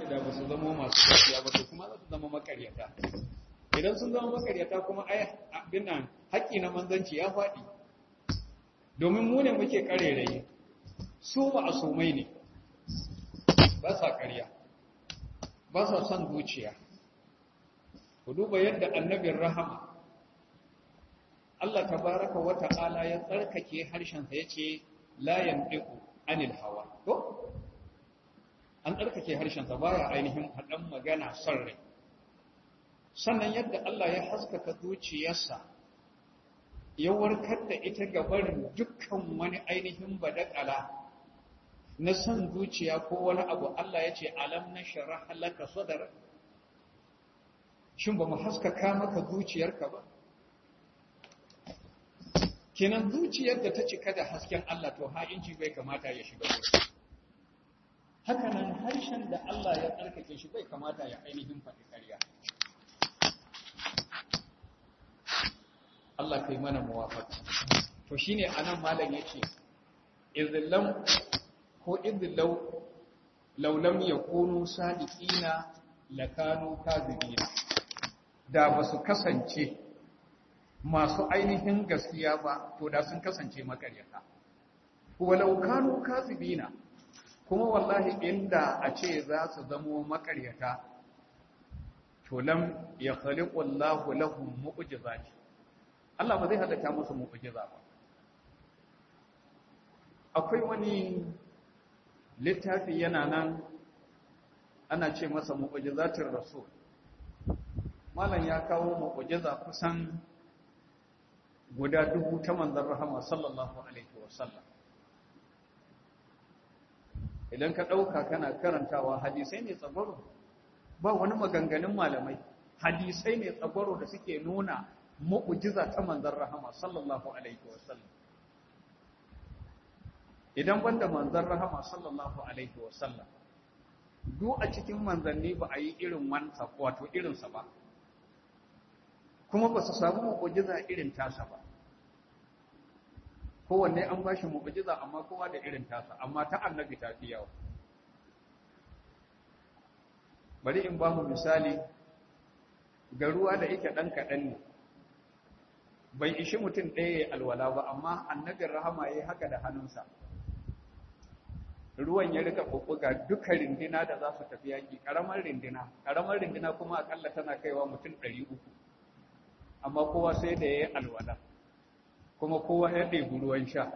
da ba su zama masu gaskiya ba to kuma za su zama makaryata idan sun zama makaryata kuma ai abin nan haƙƙi na manzanci ya faɗi domin mu ne muke karerayi su ba a somai ne ba sa ƙarya ba sa son zuciya ku duba yadda annabin rahama Allah tabaraka wa ta'ala ya tsarkake harshensa yace la yandiqu anil hawa ko an tsarkake harshensa baya ainihin faɗan magana son rai sannan yadda Allah ya haskaka zuciyarsa ya warkar da ita ga barin dukkan wani ainihin badakala na son zuciya ko wani abu Allah ya ce alam na shara halaka sadar shin ba mu haskaka maka zuciyarka ba kenan zuciyar da ta cika da hasken Allah to ha'inci bai kamata ya shiga wurin haka nan harshen da Allah ya tsarkake shi bai kamata ya ainihin faɗi ƙarya Allah kai mana muwafaka to shine anan malam yace idillam ko idillau law lam yakunu sadiqina lakanu kadhibina da basu kasance masu ainihin gaskiya ba to da sun kasance makaryata walau kanu kadhibina kuma wallahi inda a ce za su zamo makaryata to lam yakhliqu Allahu lahum mu'jizati Allah ba zai halatta musu mu'jiza ba akwai wani littafi yana nan ana ce masa mu'jizatir rasul malam ya kawo mu'jiza kusan guda dubu ta manzon rahama sallallahu alaihi wasallam idan ka dauka kana karantawa hadisai ne tsagwaro ba wani maganganun malamai hadisai ne tsagwaro da suke nuna mu'jiza ta manzon rahama sallallahu alaihi wasallam idan banda manzon rahama sallallahu alaihi wasallam duk a cikin manzanni ba a yi irin wansa wato irinsa ba kuma ba su samu mu'jiza irin tasa ba kowanne an ba shi mu'jiza amma kowa da irin tasa amma ta annabi ta fi yawa bari in ba mu misali ga ruwa da yake ɗan kaɗan ne bai ishi mutum ɗaya ya alwala ba amma annabin rahama ya yi haka da hannunsa ruwan ya rika ɓuɓɓuga duka rindina da za su tafi yaƙi ƙaramar rindina ƙaramar rindina kuma aƙalla tana kaiwa mutum ɗari uku amma kowa sai da ya yi alwala kuma kowa ya ɗebi ruwan sha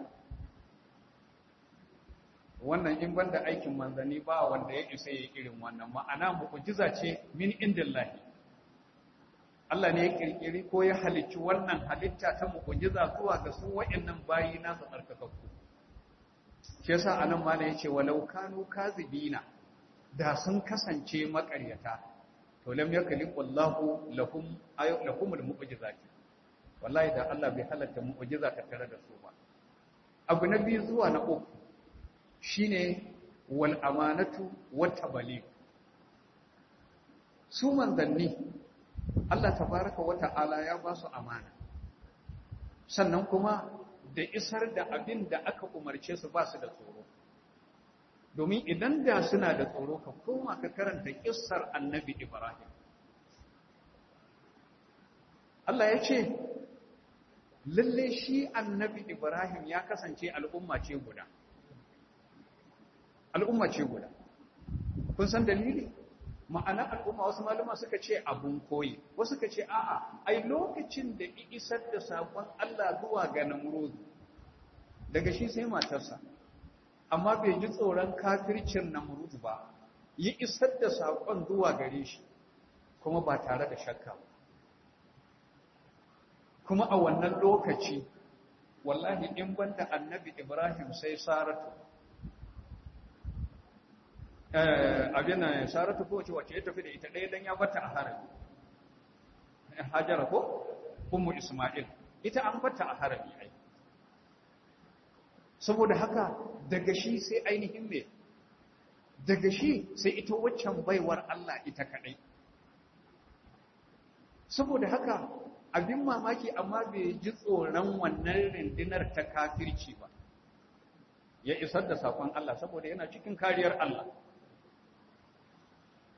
wannan in banda aikin manzanni ba wanda ya isa ya irin wannan ma'ana mu'jiza ce min indillahi Allah ne ya kirkiri ko ya halicci wannan halitta ta mu'jiza zuwa ga su wayannan bayi nasa tsarkakakku shi yasa anan ma ne yace walau kanu kazibina da sun kasance makaryata to lam yakliqu Allahu lahum lahumul mu'jizati wallahi da Allah bai halatta mu'jiza ta tare da su ba abu na biyu zuwa na uku shine wal amanatu wat tabligh su manzanni Allah tabaraka wa ta'ala ya ba su amana sannan kuma da isar da abin da aka umarce su ba su da tsoro domin idan da suna da tsoro ka koma ka karanta kissar annabi Ibrahim Allah ya ce lalle shi annabi Ibrahim ya kasance al'umma ce guda al'umma ce guda kun san dalili ma'ana al'umma wasu maluma suka ce abun koyi wasu suka ce a'a ai lokacin da isar da sakon Allah zuwa ga Namrud daga shi sai matarsa amma bai ji tsoron kafircin Namrud ba yi isar da sakon zuwa gare shi kuma ba tare da shakka ba kuma a wannan lokaci wallahi in banda annabi Ibrahim sai Saratu abin nan saratu ko wace ya tafi da ita ɗaya dan ya bata a harami hajara ko ummu isma'il ita an bata a harami ai saboda haka daga shi sai ainihin me daga shi sai ita waccan baiwar Allah ita kadai saboda haka abin mamaki amma bai ji tsoron wannan rindinar ta kafirci ba ya isar da sakon Allah saboda yana cikin kariyar Allah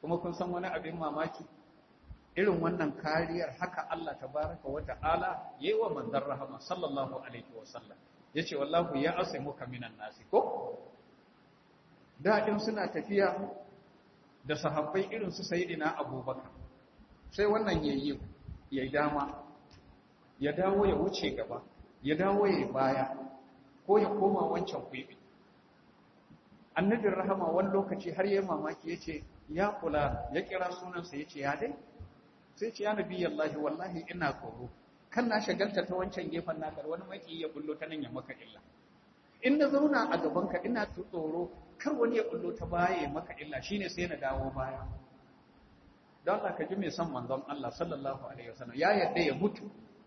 kuma kun san wani abin mamaki irin wannan kariyar haka Allah tabaraka wa ta'ala yayi wa manzon rahama sallallahu alaihi wa sallam yace wallahu ya asimuka minan nasi ko da in suna tafiya da sahabbai irin su sayyidina abubakar sai wannan yayi yayi dama ya dawo ya wuce gaba ya dawo ya baya ko ya koma wancan kwibi annabin rahama wani lokaci har yayi mamaki yace ya kula ya kira sunansa yace ya dai sai ce ya nabi Allah wallahi ina tsoro kan na shagalta ta wancan gefen naka wani maki ya bullo ta nan ya maka illa in na zauna a gaban ka ina tsoro kar wani ya bullo ta baya ya maka illa shine sai na dawo baya don Allah ka ji mai son manzon Allah sallallahu alaihi wasallam ya yarda ya mutu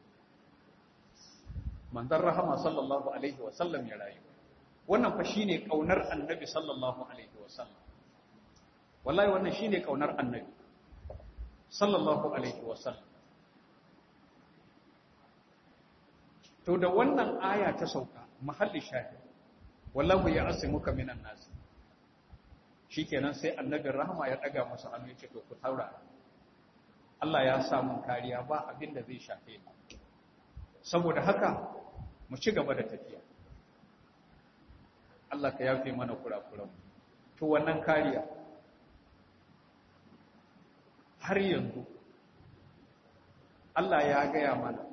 manzon rahama sallallahu alaihi wasallam ya rayu wannan fa shine kaunar annabi sallallahu alaihi wasallam wallahi wannan shine kaunar annabi sallallahu alaihi wasallam to da wannan aya ta sauka mahalli shahid wallahu ya asimuka minan nas shikenan sai annabin rahama ya daga masa hannu ya ce to ku taura Allah ya sa mun kariya ba abin da zai shafe ni saboda haka mu ci gaba da tafiya Allah ka yafe mana kurakuran to wannan kariya har yanzu Allah ya gaya mana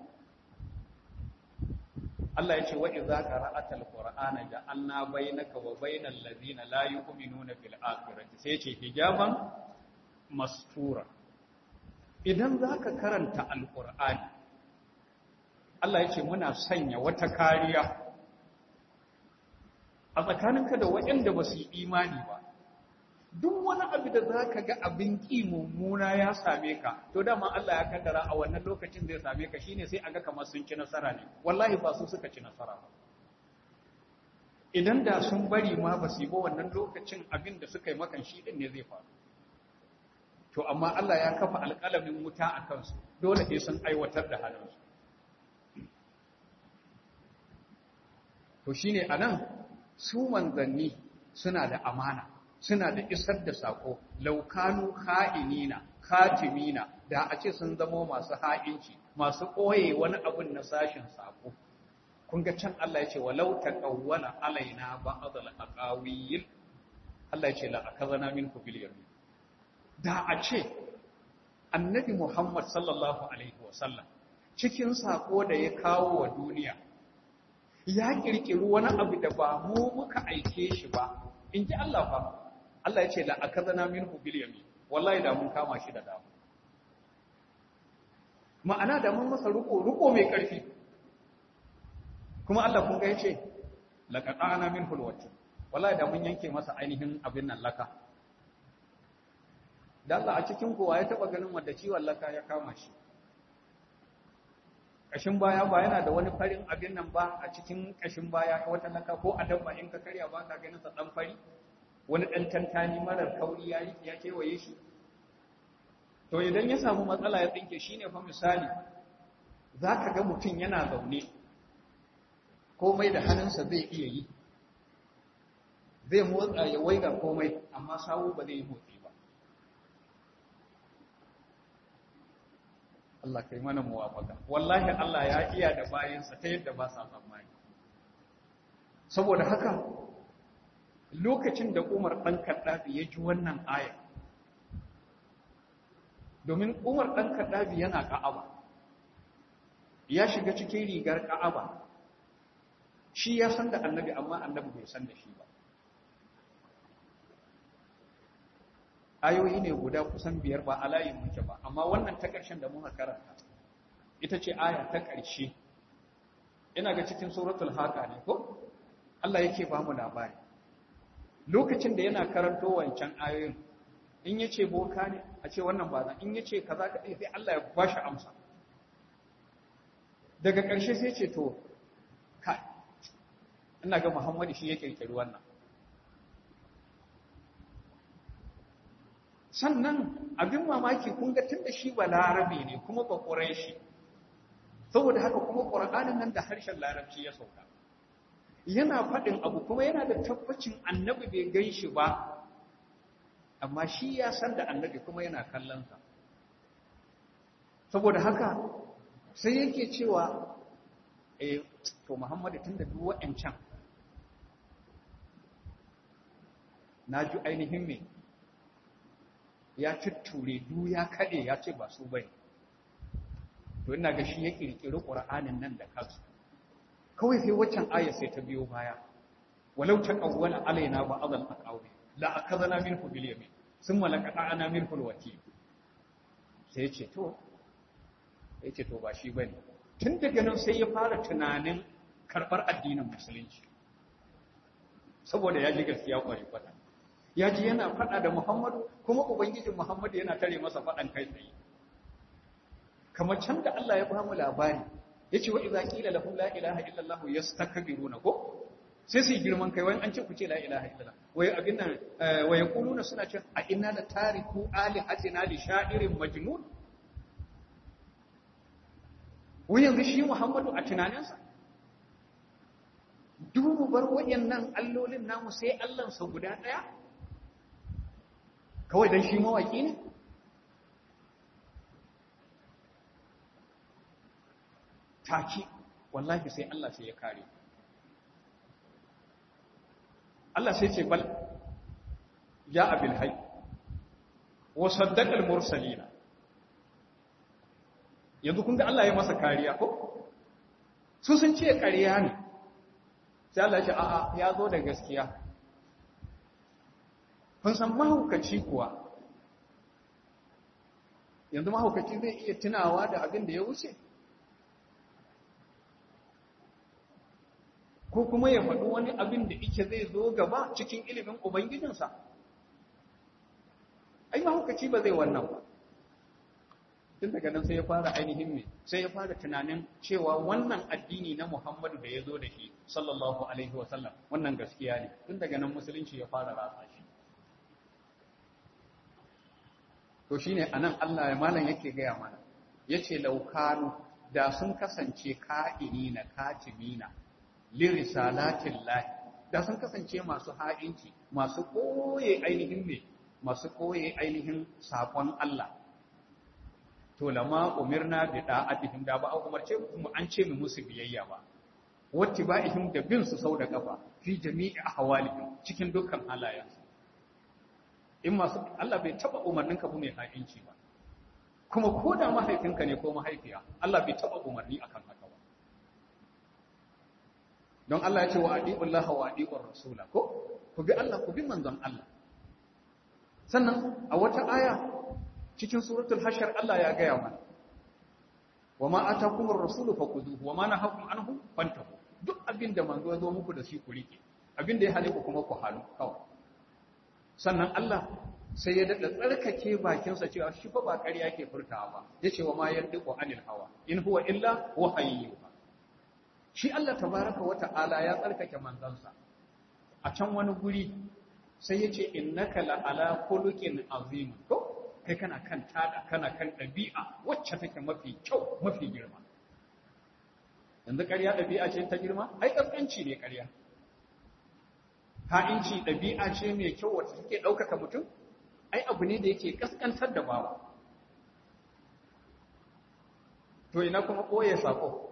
Allah ya ce wa idza qara'ata al-qur'ana ja'alna bainaka wa bainal ladina la yu'minuna bil akhirati sai ce hijaban mastura idan zaka karanta al-qur'ani Allah ya ce muna sanya wata kariya a tsakaninka da waɗanda ba su yi imani ba duk wani abu da za ka ga abin ƙi mummuna ya same ka to dama Allah ya kaddara a wannan lokacin zai same ka shine sai aga kamar sun ci nasara ne wallahi ba su suka ci nasara ba idan da sun bari ma ba su yi ba wannan lokacin abin da suka yi makan shi din ne zai faru to amma Allah ya kafa alƙalamin wuta a kansu dole sai sun aiwatar da halinsu to shine anan su manzanni suna da amana suna da isar da sako laukanu ha'inina katimina da a ce sun zamo masu ha'inci masu ɓoye wani abin na sashin sako kun ga can Allah ya ce walau taqawwala alaina ba'd al-aqawil Allah ya ce la akazana minhu bil yamin da a ce annabi Muhammad sallallahu alaihi wasallam cikin sako da ya kawo wa duniya ya kirkiri wani abu da ba mu muka aike shi ba in ji Allah fa Allah ya ce la akazana minhu bil yamin wallahi da mun kama shi da dama ma'ana da mun masa ruko ruko mai karfi kuma Allah kun ga yace laqata'ana minhu alwajh wallahi da mun yanke masa ainihin abin nan laka da Allah a cikin kowa ya taba ganin wanda ciwon laka ya kama shi kashin baya ba yana da wani farin abin nan ba a cikin kashin baya wata laka ko a dabba in ka karya ba ka ganin sa dan fari wani dan tantani marar kauri ya ya kewaye shi to idan ya samu matsala ya tsinke shine fa misali zaka ga mutum yana zaune komai da hannunsa zai iya yi zai motsa ya waiga komai amma sawu ba zai yi motsi ba Allah kai mana muwafaka wallahi Allah ya iya da bayansa ta yadda ba sa tsammani saboda haka lokacin da Umar ɗan Kaddafi ya ji wannan aya domin Umar ɗan Kaddafi yana Ka'aba ya shiga cikin rigar Ka'aba shi ya san da annabi amma annabi bai san da shi ba ayoyi ne guda kusan biyar ba a layin muke ba amma wannan ta ƙarshen da muka karanta ita ce aya ta ƙarshe ina ga cikin suratul haka ne ko Allah yake ba mu labari lokacin da yana karanto wancan ayoyin in yace boka ne a ce wannan ba zan in yace kaza ka sai Allah ya bashi amsa daga ƙarshe sai ce to kai ina ga Muhammadu shi ya kirkiri wannan sannan abin mamaki kun ga tunda shi ba larabe ne kuma ba shi. saboda haka kuma ƙur'anin nan da harshen larabci ya sauka yana faɗin abu kuma yana da tabbacin annabi bai gan shi ba amma shi ya san da annabi kuma yana kallonsa saboda haka sai yake cewa eh to Muhammadu tunda duk wa'ancan na ji ainihin me ya tutture du ya kade ya ce ba su bane to ina ga shi ya kirkiri Qur'anin nan da kansa kawai sai waccan aya sai ta biyo baya walau taqawwala alaina ba adal aqawi la akadana minhu bil yamin thumma laqata'ana minhu al wati sai ya ce to ya ce to ba shi bane tun daga nan sai ya fara tunanin karbar addinin musulunci saboda ya ji gaskiya kware kwata ya ji yana fada da Muhammadu kuma ubangijin Muhammadu yana tare masa fadan kai tsaye kamar can da Allah ya ba mu labari yace wa idza qila lahum la ilaha illa allah yastakbiruna ko sai su girman kai wai an ce ku ce la ilaha illallah wai abin nan wai yaquluna suna ce a inna la tariku alihatina li sha'irin majnun wai yanzu shi Muhammadu a tunaninsa dubu bar wayannan allolin namu sai Allah sa guda daya kawai dan shi mawaki ne taki wallahi sai Allah sai ya kare Allah sai ce bal ya abil hay wa saddaqa al mursalina yanzu kun ga Allah ya masa kariya ko su sun ce ƙarya ne sai Allah ya ce a'a ya zo da gaskiya kun san mahaukaci kuwa yanzu mahaukaci zai iya tunawa da abin da ya wuce ko kuma ya faɗi wani abin da ike zai zo gaba cikin ilimin Ubangijinsa. Ai, mahaukaci ba zai wannan ba. Tun daga nan sai ya fara ainihin me, sai ya fara tunanin cewa wannan addini na Muhammadu da ya zo da shi, sallallahu Alaihi wasallam, wannan gaskiya ne, tun daga nan musulunci ya fara ratsa shi. To shi ne a nan Allah ya malam yake gaya mana, ya ce laukanu da sun kasance ka'ini na katimina, lirisalatin lahi da sun kasance masu ha'inci masu koye ainihin me masu koye ainihin sakon Allah to lama umirna bi da'atihim da ba a umarce mu an ce mu musu biyayya ba watti ba'ihim da bin su sau da kafa fi jami'i ahwalihim cikin dukkan halayensu in masu Allah bai taba umarnin ka mai ha'inci ba kuma ko da mahaifinka ne ko mahaifiya Allah bai taba umarni akan haka ba don Allah ya ce wa adi'ullah wa adi'ur rasula ko ku bi Allah ku bi manzon Allah sannan a wata aya cikin suratul hashar Allah ya gaya mana wa ma atakumur rasulu fakuzuhu wa ma nahakum anhu fantahu duk abin da manzo ya zo muku da shi ku rike abin da ya hale ku kuma ku halu kawai sannan Allah sai ya dada tsarkake bakinsa cewa shi fa ba ƙarya ke furtawa ba yace wa ma yandiqu anil hawa in huwa illa wahayyu shi Allah tabaraka wa ta'ala ya tsarkake manzansa a can wani guri sai ya ce innaka la ala khuluqin azim ko kai kana kan tada kana kan dabi'a wacce take mafi kyau mafi girma yanzu ƙarya dabi'a ce ta girma ai kaskanci ne ƙarya ha'inci dabi'a ce mai kyau wacce take ɗaukaka mutum ai abu ne da yake kaskantar da bawa to ina kuma ɓoye sako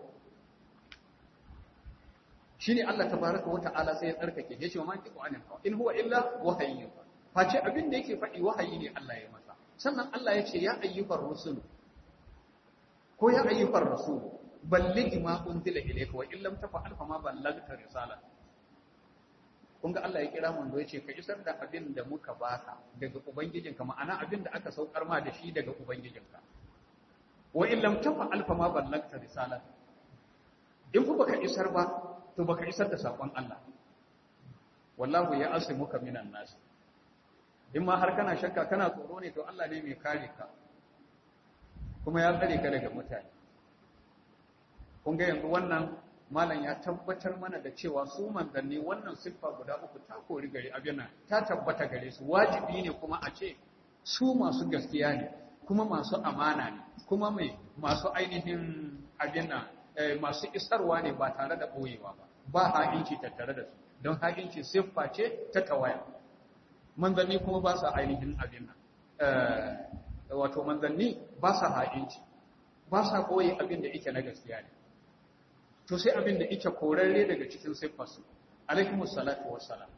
shine Allah tabaraka wa ta'ala sai ya tsarkake ya ce ma ki qur'anin fa in huwa illa wahayyu face abin da yake faɗi wahayi ne Allah ya masa sannan Allah ya ce ya ayyuhar rusul ko ya ayyuhar rasul balligh ma unzila ilayka wa illam tafa'al fa ma ballagta risala kun ga Allah ya kira manzo ya ce ka isar da abin da muka baka daga ubangijinka ma'ana abin da aka saukar ma da shi daga ubangijinka wa illam tafa'al fa ma ballagta risala in ku baka isar ba to baka isar da sakon Allah wallahu ya asimuka minan nas in ma har kana shakka kana tsoro ne to Allah ne mai kare ka kuma ya tsare ka daga mutane kun ga yanzu wannan malam ya tabbatar mana da cewa su manzanni wannan siffa guda uku ta kori gare abin ta tabbata gare su wajibi ne kuma a ce su masu gaskiya ne kuma masu amana ne kuma mai masu ainihin abin masu isarwa ne ba tare da ɓoyewa ba ba ha'inci tattare da su don ha'inci siffa ce ta tawaya manzanni kuma ba sa ainihin abin nan wato manzanni ba sa ha'inci ba sa koyi abin da yake na gaskiya ne to sai abin da yake korarre daga cikin siffarsu alaihimus salatu wassalam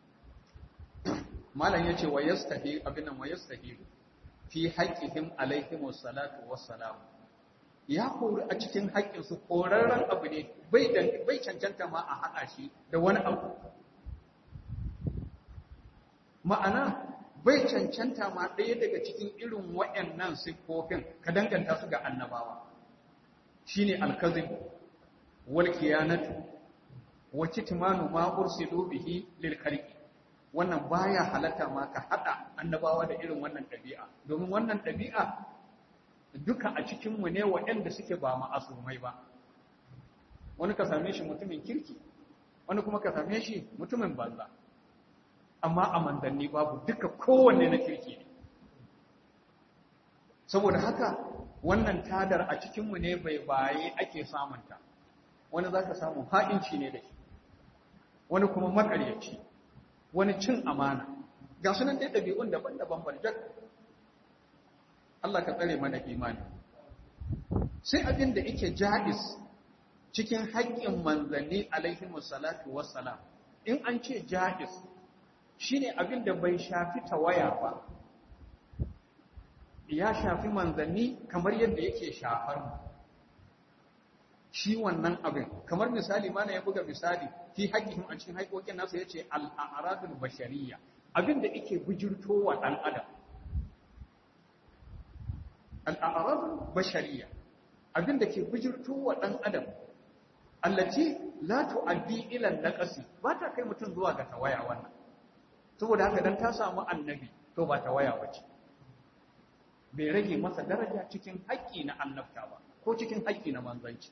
malam yace wa yastahi abin nan wa yastahi fi haqqihim alaihimus salatu wassalam ya kori a cikin haƙƙinsu korarren abu ne bai cancanta ma a haɗa shi da wani abu ma'ana bai cancanta ma ɗaya daga cikin irin waɗannan siffofin ka danganta su ga annabawa shine alkazib wal kiyanatu wa kitmanu ma ursilu bihi lil khalqi wannan baya halatta ma ka hada annabawa da irin wannan ɗabi'a domin wannan ɗabi'a duka a cikin mu ne waɗanda suke ba ma'asumai ba wani ka same shi mutumin kirki wani kuma ka same shi mutumin banza amma a manzanni babu duka kowanne na kirki ne saboda haka wannan tadar a cikinmu ne bai baye ake samunta wani za ka samu haɗinci ne da shi wani kuma makaryaci wani cin amana ga sunan dai ɗabi'un daban-daban barjak Allah ka tsare mana imani sai abin da yake ja'is cikin haƙƙin manzanni alaihimu salatu wassalam in an ce ja'is shine abin da bai shafi tawaya ba ya shafi manzanni kamar yadda yake shafar mu shi wannan abin kamar misali mana ya buga misali fi haƙƙihim a cikin haƙoƙin nasa ya ce al'aradul bashariya abin da yake bujirto wa ɗan adam al'aradul bashariya abin da ke bujirto wa ɗan adam allaci la tu'addi ila naqasi ba ta kai mutum zuwa ga tawaya wannan saboda haka dan ta samu annabi to ba tawaya bace bai rage masa daraja cikin haƙƙi na annabta ba ko cikin haƙƙi na manzanci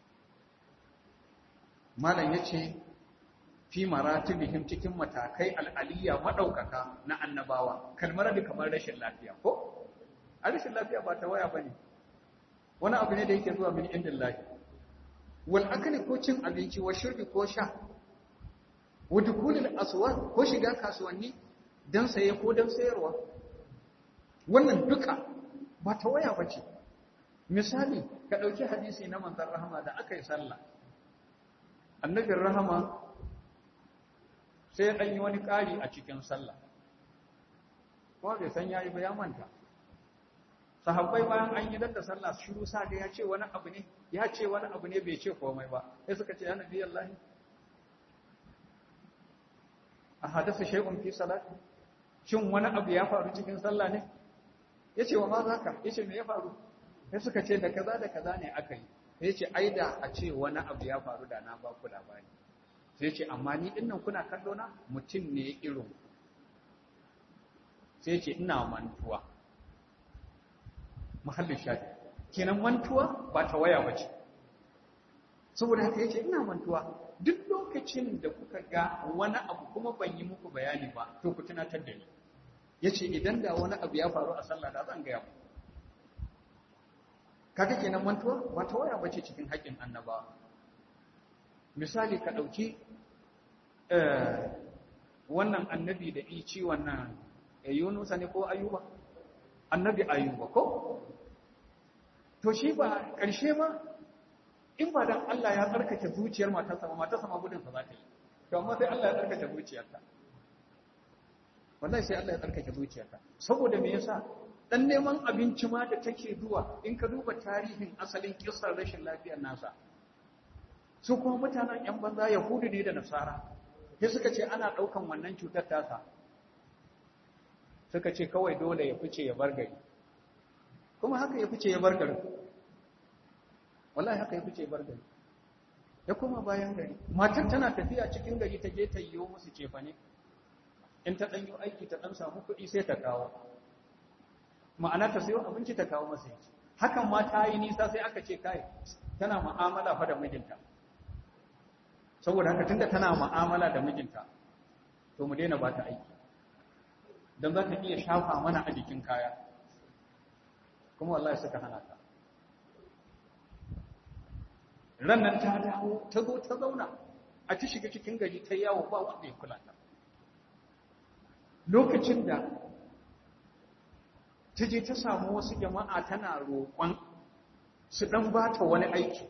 malam yace fi maratibihim cikin matakai al'aliyya madaukaka na annabawa kalmar da kamar rashin lafiya ko a rashin lafiya ba tawaya bane wani abu ne da yake zuwa min indillahi wal akali ko cin abinci wa shirbi ko sha wa dukulil aswaq ko shiga kasuwanni dan saye ko dan sayarwa wannan duka ba ta waya bace misali ka dauki hadisi na manzon rahama da aka yi sallah annabin rahama sai ya danyi wani kari a cikin sallah ko bai san yayi ba ya manta sahabbai bayan an yi da sallah shiru sa ga ya ce wani abu ne ya ce wani abu ne bai ce komai ba sai suka ce ya nabi Allah a hadasa shay'un fi salati shin wani abu ya faru cikin sallah ne yace wa ma zaka yace me ya faru sai suka ce da kaza da kaza ne aka yi sai yace ai da a ce wani abu ya faru da na ba ku labari sai yace amma ni dinnan kuna kallo na mutum ne irin sai yace ina mantuwa mahallin shafi kenan mantuwa ba ta waya bace saboda haka yace ina mantuwa duk lokacin da kuka ga wani abu kuma ban yi muku bayani ba to ku tunatar da ni yace idan da wani abu ya faru a sallah da zan ga ku kaga kenan mantuwa ba ta waya bace cikin haƙin annaba misali ka dauki wannan annabi da ici wannan Yunusa ne ko Ayuba annabi Ayuba ko to shi ba ƙarshe ba in ba dan Allah ya tsarkake zuciyar matarsa ba matarsa ma gudun sa za ta yi to amma sai Allah ya tsarkake zuciyarta wallahi sai Allah ya tsarkake zuciyarta saboda me yasa dan neman abinci ma da take zuwa in ka duba tarihin asalin kissar rashin lafiyar nasa su kuma mutanen yan banza yahudu ne da nasara sai suka ce ana daukan wannan cutar tasa suka ce kawai dole ya fice ya bar gari kuma haka ya fice ya bar gari wallahi haka ya fice bar gari ya koma bayan gari matar tana tafiya cikin gari ta je ta yiwo musu cefane in ta ɗanyo aiki ta ɗan samu kuɗi sai ta kawo ma'ana ta sayo abinci ta kawo masa yanki hakan ma ta yi nisa sai aka ce kai tana mu'amala fa da mijinta saboda haka tunda tana mu'amala da mijinta to mu daina ba ta aiki don za ta iya shafa mana a jikin kaya kuma wallahi suka hana ta rannan ta dawo ta zo ta zauna a ci shiga cikin gari ta yawo ba wanda ya kula ta lokacin da ta je ta samu wasu jama'a tana roƙon su ɗan ba ta wani aiki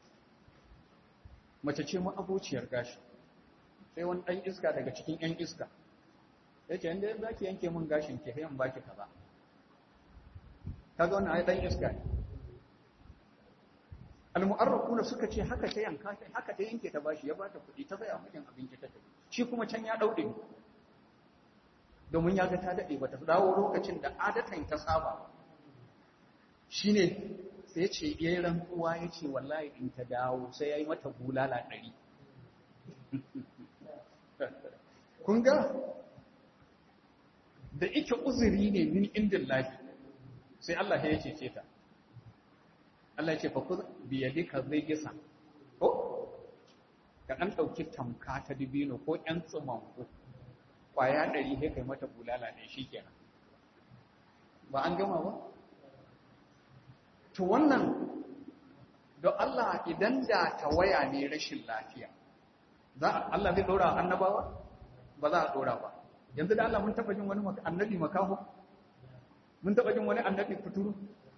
mace ce ma'abociyar gashi sai wani ɗan iska daga cikin ‘yan iska ya ce yadda za ki yanke min gashin ke hayan baki kaza kaga wani ai ɗan iska ne almu'arrafuna suka ce haka ta yanka haka ta yanke ta bashi ya ba ta kuɗi ta saya mijin abinci ta tafi shi kuma can ya ɗauɗe domin ya ga ta daɗe ba ta dawo lokacin da adatan ta saba shi ne sai ce ya yi rantsuwa ya ce wallahi in ta dawo sai ya yi mata bulala ɗari kun ga da ike uzuri ne min indin lafi sai Allah ya cece ta Allah ya ce fa ku biyadika zai gisa ko ka ɗan ɗauki tamka ta dibino ko ƴan tsumanku kwaya ɗari sai kai mata bulala ne shi kenan ba an gama ba to wannan don Allah idan da tawaya ne rashin lafiya za Allah zai ɗora annabawa ba za a ɗora ba yanzu da Allah mun taɓa jin wani annabi makaho mun taɓa jin wani annabi kuturu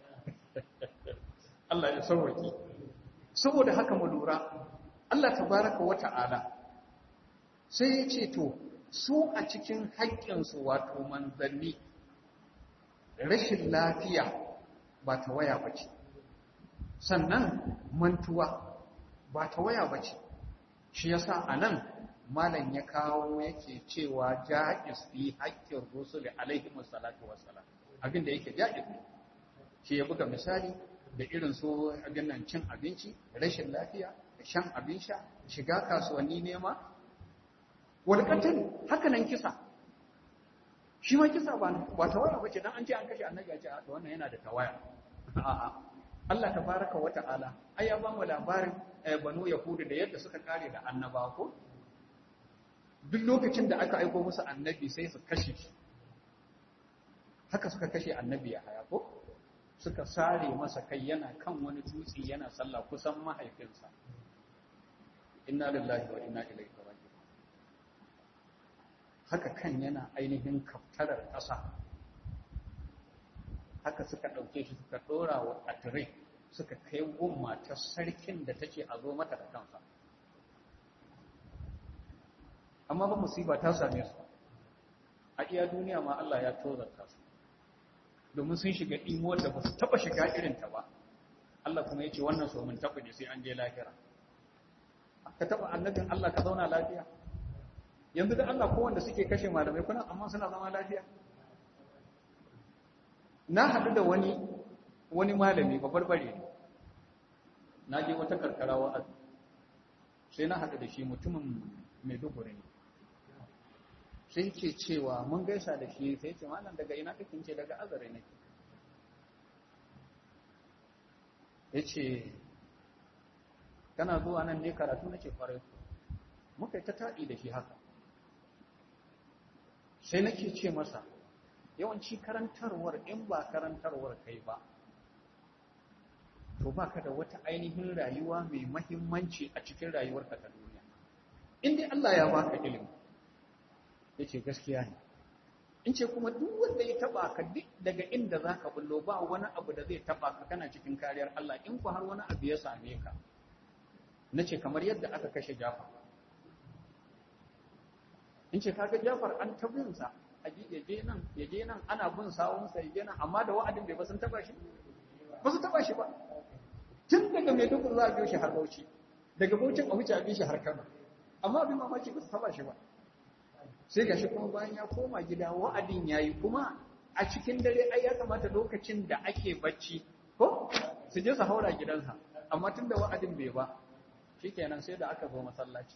Allah ya sauwaki saboda haka mu lura Allah tabaraka wa ta'ala sai ya ce to su a cikin haƙƙinsu wato manzanni rashin lafiya ba ta waya ba ce sannan mantuwa ba ta waya ba ce shi yasa a nan malam ya kawo yake cewa ja'iz fi haƙƙin rusuli alaihi wassalatu wassalam abin da yake ja'iz shi ya buga misali da irin su abin nan cin abinci rashin lafiya shan abin sha shiga kasuwanni nema walƙatin haka nan kisa shi ma kisa ba ba tawaya bace dan an ce an kashe annabi a ce a wannan yana da tawaya a'a Allah tabaraka wa ta'ala ai ya ba mu labarin banu yahudu da yadda suka kare da annaba ko duk lokacin da aka aiko musu annabi sai su kashe shi haka suka kashe annabi ya haya ko suka sare masa kai yana kan wani dutse yana sallah kusan mahaifinsa inna lillahi wa inna ilaihi raji'un haka kan yana ainihin kaftarar ƙasa haka suka ɗauke shi suka ɗora wa atire suka kai gun matar sarkin da take a zo mata da kansa amma ba musiba ta same su a iya duniya ma Allah ya tozarta su domin sun shiga imuwar da ba su taɓa shiga irinta ba Allah kuma ya ce wannan so mun taɓa ne sai an je lahira ka taɓa annabin Allah ka zauna lafiya yanzu da Allah ko wanda suke kashe malamai kuna amma suna zama lafiya na haɗu da wani wani malami babarbare ne na je wata karkara wa'azi sai na haɗu da shi mutumin Maiduguri ne sai ke cewa mun gaisa da shi sai ce malam daga ina kake ce daga azare nake yace kana zuwa nan ne karatu nake kwarai muka yi ta taɗi da shi haka sai nake ce masa yawanci karantarwar in ba karantarwar kai ba to baka da wata ainihin rayuwa mai mahimmanci a cikin rayuwarka ta duniya in dai Allah ya baka ilimi yace gaskiya ne in ce kuma duk wanda ya taba ka duk daga inda zaka bullo ba wani abu da zai taba ka kana cikin kariyar Allah in ku har wani abu ya same ka nace kamar yadda aka kashe Jafar in ce kaga Jafar an tabin sa a yaje nan yaje nan ana bin sawun sa yaje nan amma da wa'adin bai ba sun taba shi ba su taba shi ba tun daga Maiduguri za a biyo shi har Bauchi daga Bauchi a wuce a biyo shi har Kano amma abin mamaki ba su taba shi ba sai ga shi kuma bayan ya koma gida wa'adin ya yi kuma a cikin dare ai ya kamata lokacin da ake bacci ko su je su haura gidansa amma tun da wa'adin bai ba shi kenan sai da aka zo masallaci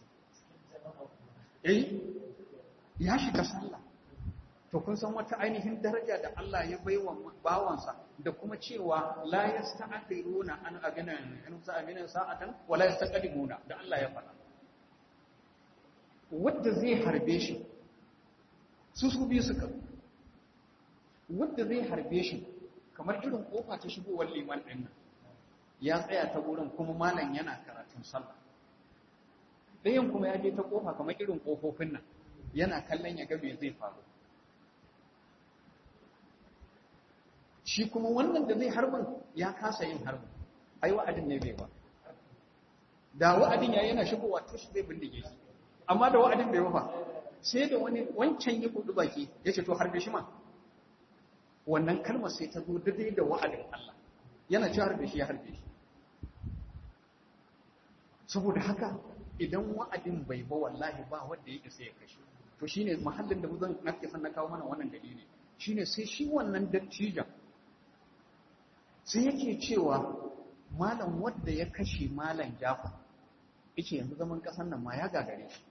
eh ya shiga sallah to kun san wata ainihin daraja da Allah ya bai wa bawansa da kuma cewa la yasta'khiruna an agana an sa'amina sa'atan wa la yastaqdimuna da Allah ya faɗa wanda zai harbe shi su su biyu suka wadda zai harbe shi kamar irin kofa ta shigowar liman ɗin nan ya tsaya ta wurin kuma malam yana karatun sallah ɗayan kuma ya je ta kofa kamar irin ƙofofin nan yana kallon ya ga me zai faru shi kuma wannan da zai harbin ya kasa yin harbin ai wa'adin ne bai ba da wa'adin ya yana shigowa to shi zai bindige shi amma da wa'adin bai ba sai da wani wancan ya kudu baki ya ce to harbe shi ma wannan kalmar sai ta zo daidai da wa'adin Allah yana ci harbe shi ya harbe shi saboda haka idan wa'adin bai ba wallahi ba wanda ya isa ya kashe to shine mahallin da zan nake san na kawo mana wannan dalili shine sai shi wannan dattijan sai yake cewa malam wanda ya kashe malam Jafar yace yanzu zaman kasan nan ma ya gagare shi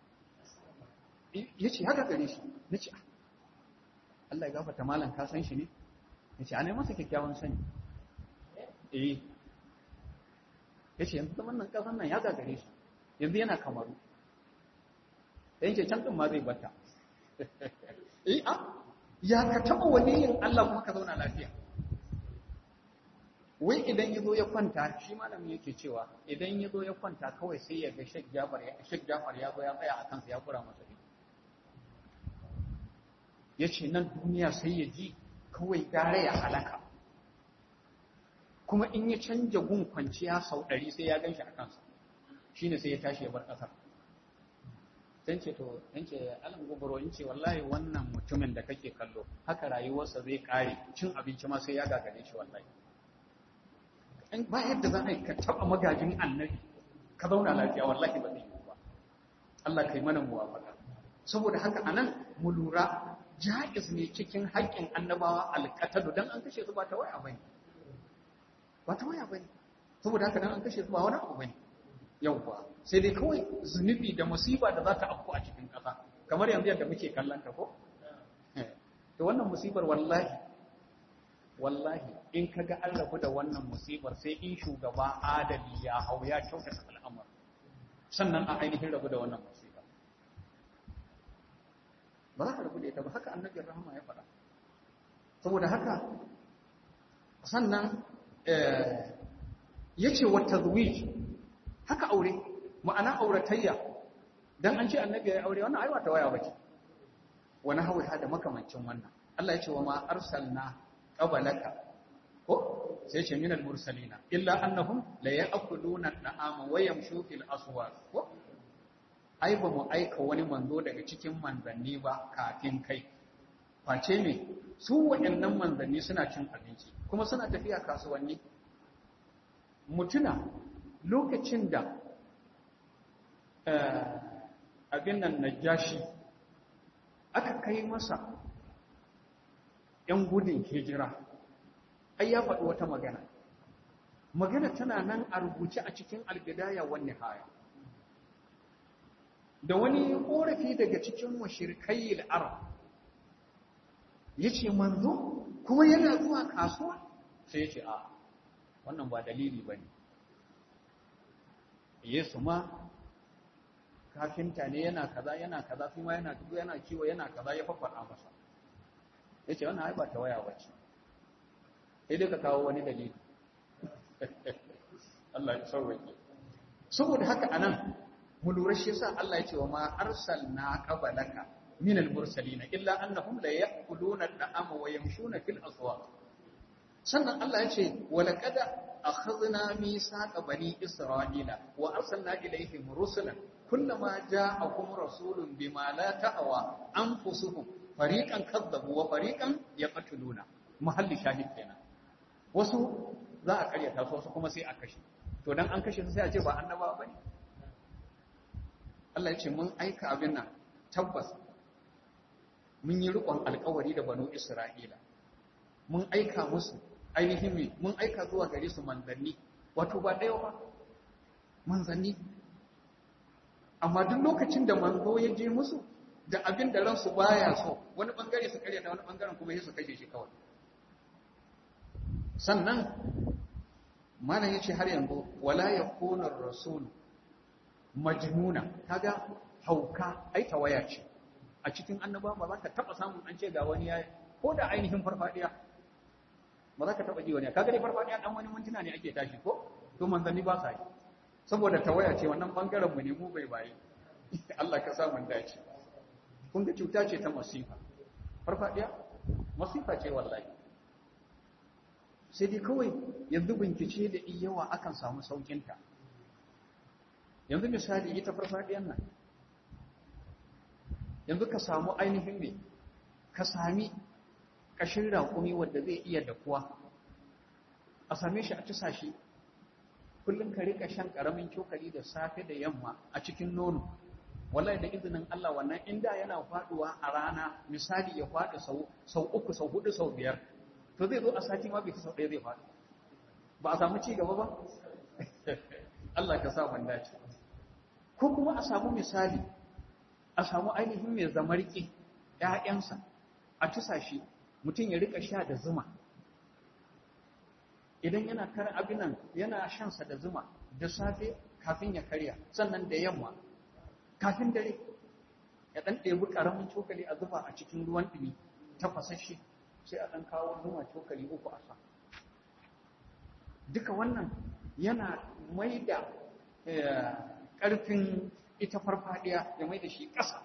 yace ya gagare shi nace Allah ya gafarta malam ka san shi ne yace ana masa kyakkyawan sani eh yace yanzu zaman nan kasan nan ya gagare shi yanzu yana kamaru da yake can ɗin ma zai bata eh a ya ka taɓa waliyin Allah kuma ka zauna lafiya wai idan ya zo ya kwanta shi malamin yake cewa idan ya zo ya kwanta kawai sai ya ga Sheikh Jafar ya Sheikh Jafar ya zo ya tsaya a kansa ya kura masa ido yace nan duniya sai ya ji kawai gare ya halaka kuma in ya canja gun kwanciya sau ɗari sai ya ganshi a kansa shine sai ya tashi ya bar ƙasar dan ce to dan ce alan gobaro in ce wallahi wannan mutumin da kake kallo haka rayuwarsa zai kare cin abinci ma sai ya gagare shi wallahi in ba yadda za a yi ka taba magajin annabi ka zauna lafiya wallahi ba zai yi ba Allah kai mana muwafaka saboda haka anan mu lura jaiz ne cikin haƙƙin annabawa alqatadu dan an kashe su ba ta waya bane ba ta waya bane saboda haka dan an kashe su ba wani abu bane yauwa sai dai kawai zunubi da musiba da za ta afku a cikin ƙasa kamar yanzu yadda muke kallon ta ko to wannan musibar wallahi wallahi in kaga an rabu da wannan musibar sai in shugaba adali ya hau ya kyautata al'amur sannan a ainihin rabu da wannan musiba ba za ka rabu da ita ba haka annabin rahama ya faɗa saboda haka sannan ya ce wata zuwij haka aure ma'ana auratayya dan an ce annabi ya aure wannan aiwa ta waya bace wani hawi da makamancin wannan Allah ya ce wa ma arsalna qabalaka ko sai ce minal mursalina illa annahum la ya'kuluna at'ama wa yamshu fil aswaq ko ai ba mu aika wani manzo daga cikin manzanni ba kafin kai face ne su waɗannan manzanni suna cin abinci kuma suna tafiya kasuwanni mutuna lokacin da abin nan najashi aka kai masa ‘yan gudun hijira ai ya faɗi wata magana magana tana nan a rubuce a cikin albidaya wani haya da wani ƙorafi daga cikin mashirkai arab ya ce manzo kuma yana zuwa kasuwa sai ya ce a wannan ba dalili ba ne Yesu ma kafinta ne yana kaza yana kaza kuma yana tudu yana kiwo yana kaza ya faffara masa yace wannan ai ba ta waya bace sai dai ka kawo wani dalili Allah ya sauke saboda haka anan mu lura shi yasa Allah ya ce wa ma arsalna qabalaka min al-mursalin illa annahum la ya'kuluna at-ta'ama wa yamshuna fil aswaq sannan Allah ya ce wa laqad akhadna mithaqa bani isra'ila wa arsalna ilayhim rusulan kullama ja'akum rasulun bima la ta'wa anfusuhum fariqan kadzabu wa fariqan yaqtuluna mahalli shahid kenan wasu za a karyata su wasu kuma sai a kashe to dan an kashe su sai a ce ba annaba bane Allah ya ce mun aika abin nan tabbas mun yi rikon alkawari da banu Isra'ila mun aika musu ainihin mun aika zuwa gare su manzanni wato ba ɗaya ba manzanni amma duk lokacin da manzo ya je musu da abin da ransu baya so wani bangare su karyata wani bangaren kuma su kashe shi kawai sannan malam yace har yanzu wala yakunu ar-rasul majnuna kaga hauka ai tawaya ce a cikin annaba ba za ka taba samun an ce ga wani ya ko da ainihin farfadiya ba za ka taba ji wani kaga dai farfadiya dan wani mintuna ne ake tashi ko to manzanni ba sa yi saboda tawaya ce wannan bangaren mu ne mu bai bayi Allah ka sa mun dace kun ga cuta ce ta masifa farfadiya masifa ce wallahi sai dai kawai yanzu bincike da yawa akan samu saukinta yanzu misali ita farfadiyar nan yanzu ka samu ainihin ne ka sami ƙashin raƙumi wadda zai iya dakuwa a same shi a tusa shi kullum ka rika shan ƙaramin cokali da safe da yamma a cikin nono wallahi da izinin Allah wannan inda yana faduwa a rana misali ya faɗi sau uku sau hudu sau biyar to zai zo a sati ma bai sau ɗaya zai faɗi ba a samu ci gaba ba Allah ka sa ban dace ko kuma a samu misali a samu ainihin mai zamarki ‘ya'yansa a tusa shi mutum ya rika sha da zuma idan yana kar abinan yana shansa da zuma da safe kafin ya karya sannan da yamma kafin dare ya ɗan ɗebi ƙaramin cokali a zuba a cikin ruwan ɗumi ta fasashe sai a ɗan kawo zuma cokali uku a sa duka wannan yana mai da ƙarfin ita farfadiya ya mai da shi ƙasa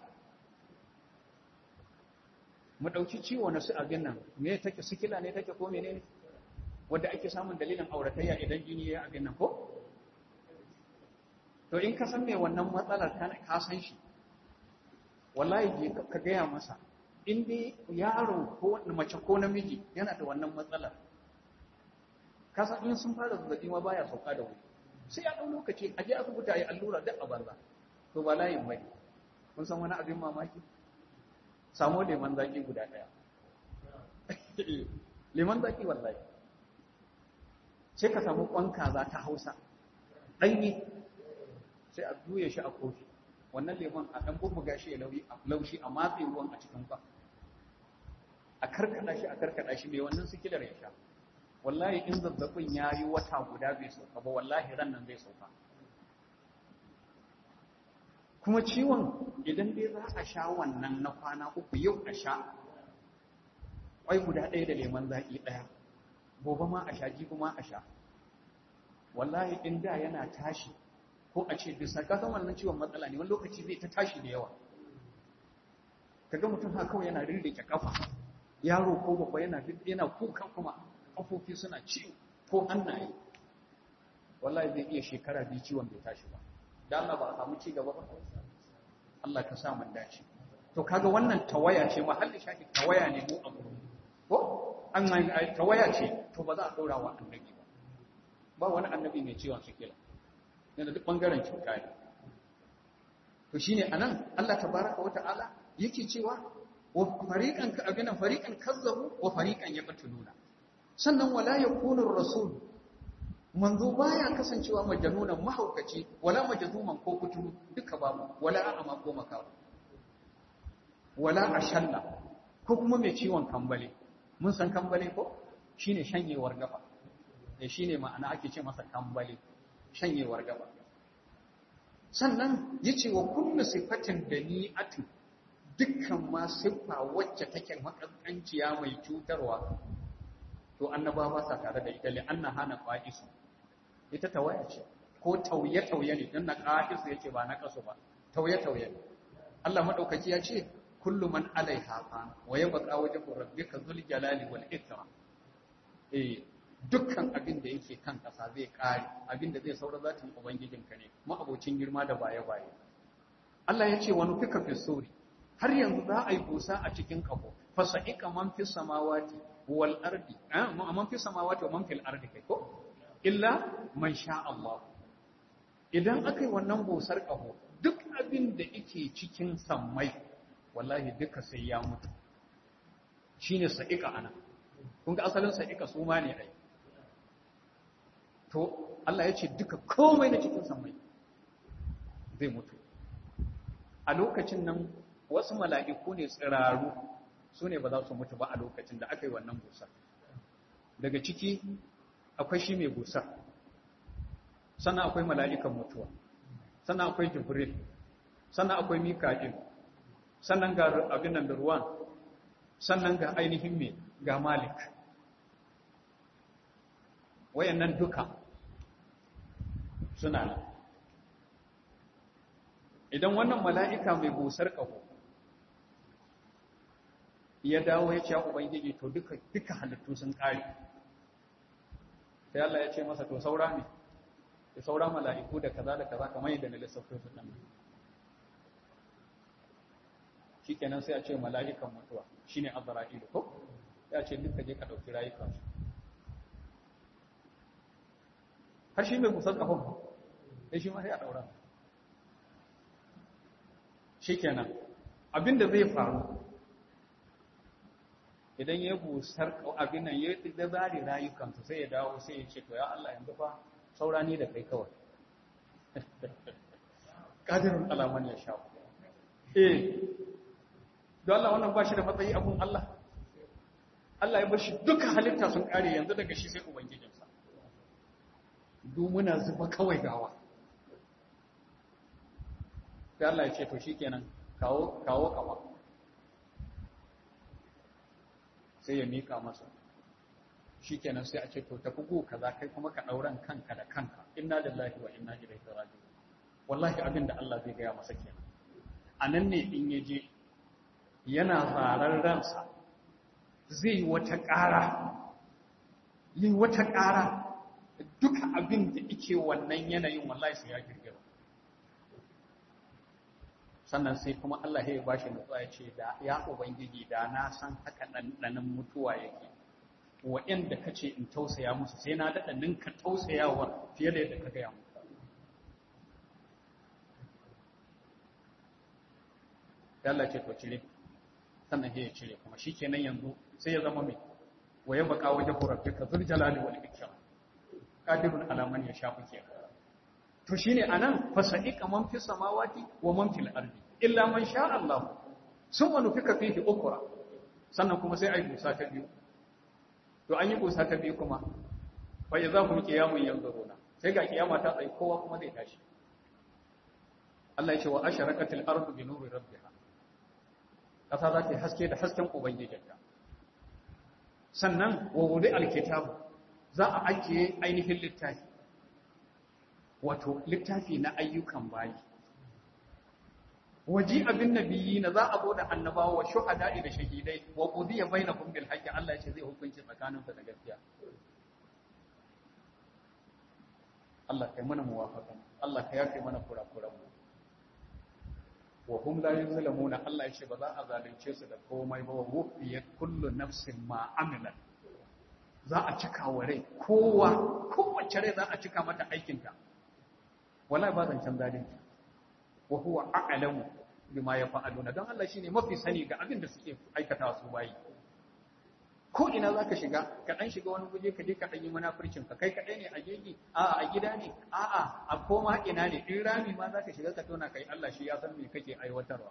mu ɗauki ciwo na su abin nan me take sikila ne take ko menene wadda ake samun dalilin auratayya idan jini ya abin nan ko to in ka san me wannan matsalar ka san shi wallahi ka gaya masa in dai yaro ko mace ko namiji yana da wannan matsalar ka san in sun fara zazzabi ma baya sauka da wuri sai ya ɗau lokaci a je asibiti a yi allura duk a banza to ba layin bai kun san wani abin mamaki samo leman zaki guda ɗaya leman zaki wallahi sai ka samu kwan kaza ta hausa ɗanye sai a juya shi a kofi wannan lemon a ɗan bubbuga shi ya laushi a matse ruwan a cikin kwan a karkada shi a karkada shi mai wannan sikilar ya sha wallahi in zazzabin ya yi wata guda bai sauka ba wallahi ran nan zai sauka kuma ciwon idan dai za a sha wannan na kwana uku yau a sha ƙwai guda ɗaya da leman zaƙi ɗaya gobe ma a sha jibi ma a sha wallahi in da yana tashi ko a ce bisa ka san wannan ciwon matsala ne wani lokaci zai ta tashi da yawa kaga mutum haka kawai yana rirrike kafa yaro ko babba yana yana kuka kuma kafofi suna ciwo ko hannaye wallahi zai iya shekara biyu ciwon bai tashi ba da Allah ba a samu ci gaba ba Allah ka sa mun dace to kaga wannan tawaya ce mahalli shafi tawaya ne mu a gurin ko an tawaya ce to ba za a daura wa annabi ba ba wani annabi mai ciwon sikila yana duk bangaren cuta ne to shine anan Allah tabaraka wa ta'ala yake cewa wa fariqan ka abinan fariqan kazzabu wa fariqan yaqtuluna sannan wala yakunu rasul manzo baya kasancewa majanunan mahaukaci wala majzuman ko kuturu duka babu wala a'ama ko makawa wala ashalla ko kuma mai ciwon kambale mun san kambale ko shine shanyewar gaba eh shine ma'ana ake ce masa kambale shanyewar gaba sannan yace wa kullu sifatin dani'atin dukkan ma siffa wacce take makaskanciya mai cutarwa to annaba ba sa tare da ita li anna hana qa'isu ita tawaya ce ko tauye tauye ne dan na qa'isu yake ba na kasu ba tauye tauye Allah madaukaki ya ce kullu man alaiha fan wa yabqa wajhu rabbika dhul jalali wal ikram eh dukkan abin da yake kan kasa zai kare abin da zai saura zatin ubangijinka ne ma abocin girma da baye baye Allah ya ce wani fika fi suri har yanzu za a yi busa a cikin kafo fasa'ika man fi samawati wal ardi man fi samawati wa man fil ardi kai ko illa man sha Allah idan aka yi wannan busar kafo duk abin da yake cikin sammai wallahi duka sai ya mutu shine sa'ika ana kun ga asalin sa'ika su ma ne ai to Allah ya ce duka komai na cikin sammai zai mutu a lokacin nan wasu mala'iku ne tsiraru su ne ba za su mutu ba a lokacin da aka yi wannan busar daga ciki akwai shi mai busar sannan akwai mala'ikan mutuwa sannan akwai jibril sannan akwai mika'il sannan ga abin nan da ruwan sannan ga ainihin mai ga malik wayannan duka suna nan idan wannan mala'ika mai busar ƙaho ya dawo ya ce ubangiji to duka duka halittu sun ƙare sai Allah ya ce masa to saura ne da saura mala'iku da kaza da kaza kamar yadda na lissafin su nan shikenan sai a ce mala'ikan mutuwa shine azra'ilu ko ya ce duka je ka dauki rayukan su har shi mai kusan kafin ba sai shi ma sai a daura shikenan abinda zai faru idan ya busar abin nan ya da zari rayukansu sai ya dawo sai ya ce to ya Allah yanzu fa saura ni da kai kawai qadirun alaman ya sha eh don Allah wannan ba shi da matsayi abun Allah Allah ya bar shi duka halitta sun kare yanzu daga shi sai ubangijinsa duk muna zuba kawai gawa sai Allah ya ce to shikenan kawo kawo kama sai ya mika masa shikenan sai a ce to tafi go kaza kai kuma ka dauran kanka da kanka inna lillahi wa inna ilaihi raji'un wallahi abin da Allah zai gaya masa kenan anan ne in yaje yana farar ransa zai wata ƙara yi wata ƙara duka abin da yake wannan yanayin wallahi sai ya girgira sannan sai kuma Allah ya bashi nutsuwa ya ce da ya ubangiji da na san haka ɗanɗanin mutuwa yake waɗanda ka ce in tausaya musu sai na daɗa ninka tausayawa fiye da yadda ka gaya mu Allah ce to cire sannan ya cire kuma shi kenan yanzu sai ya zama mai waye baka waje rabbika zul jalali wal ikram qadirun ala man yasha'u kenan to shine anan fasa'iqa man fis samawati wa man fil ardi illa man sha Allah summa nufika fihi ukra sannan kuma sai ai busa ta biyu to an yi busa ta biyu kuma fa idza hum qiyamun yanzuruna sai ga kiyama ta tsaye kowa kuma zai tashi Allah ya ce wa asharaqatil ardu bi nuri rabbiha kasa za ta yi haske da hasken ubangijinta sannan wa wudi alkitabu za a ajiye ainihin littafi wato littafi na ayyukan bayi waji abin nabiyyi na za a bude annabawa wa shuhada'i da shahidai wa qudiya bainahum bil haqqi Allah ya ce zai hukunci tsakanin da gaskiya Allah kai mana muwafaqa Allah ka yafe mana kurakuran mu wa hum la yuzlamuna Allah ya ce ba za a zalunce su da komai ba wa wufiyat kullu nafsin ma amilat za a cika wa rai kowa kowace rai za a cika mata aikinta wallahi ba zancen zalunci wa huwa a'lamu bima yaf'aluna don Allah shine mafi sani ga abin da suke aikata su bayi ko ina zaka shiga ka dan shiga wani guje ka je ka dan yi munafircin ka kai kadai ne a jeji a a gida ne a a a koma ina ne in rami ma zaka shiga ka tona kai Allah shi ya san me kake aiwatarwa